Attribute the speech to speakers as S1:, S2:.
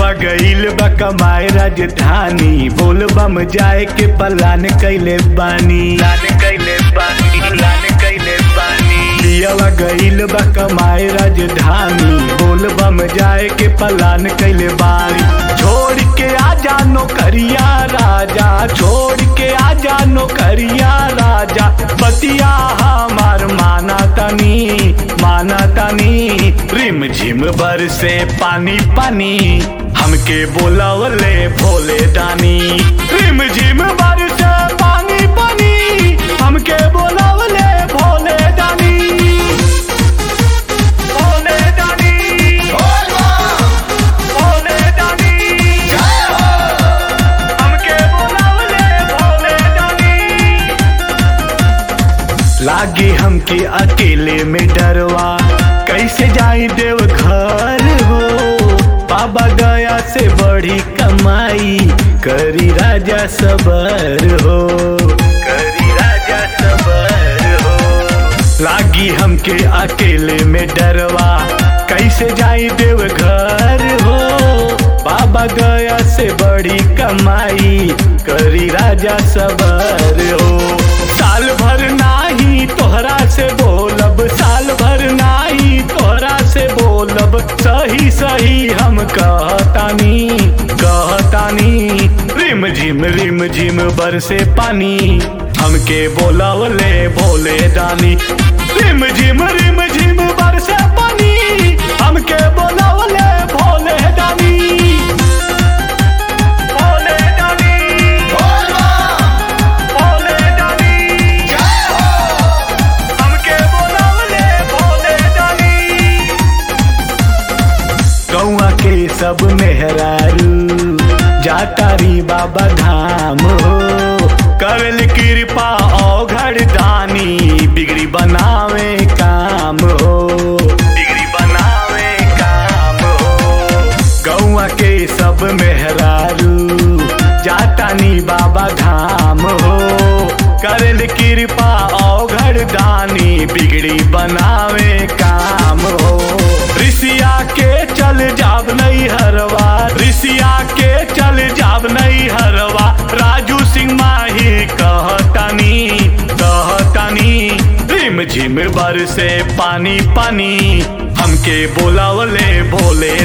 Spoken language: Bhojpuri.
S1: पियावा गईल बा कमाए राजधानी बोल बम जाए के पलान कैले बानी लान कैले बानी लान कैले बानी पियावा गईल बा कमाए राजधानी बोल बम जाए के पलान कैले बानी छोड़ के आ जा नौकरिया राजा छोड़ के आ जा नौकरिया राजा बतिया हमार माना तनी माना तनी रिम झिम बर से पानी पानी हमके बोलावले भोले दानी रिम झिम बर से पानी पानी हमके बोलावले भोले दानी भोले दानी भोले दानी हमके बोलावले भोले दानी लागे हमके अकेले में डरवा कैसे जाई देव घर हो बाबा गया से बड़ी कमाई करी राजा सबर हो करी राजा सबर हो लागी हमके अकेले में डरवा कैसे जाई देव घर हो बाबा गया से बड़ी कमाई करी राजा सबर हो साल भर नाही तोहरा से बोलब साल भर नाही तोहरा से बोलब सही सही हम कहतानी कहतानी रिम झिम रिम झिम बरसे पानी हमके बोलावले भोले दानी रिम झिम रिम झिम बरसे पानी हमके बोलावले भोले दानी भोले दानी भोले दानी हमके बोलावले भोले दानी गौआ के सब मेहरारू जातारी बाबा धाम हो करल कृपा औघड़ दानी बिगड़ी बनावे काम हो बिगड़ी बनावे काम हो गौआ के सब मेहरारू जातानी बाबा धाम हो करल कृपा औघड़ दानी बिगड़ी बनावे काम हो ऋषिया के चल जाब नहीं हरवा ऋषिया के चल जाब नहीं हरवा राजू सिंह माही कहतानी कहतानी रिम झिम बर से पानी पानी हमके बोलावले भोले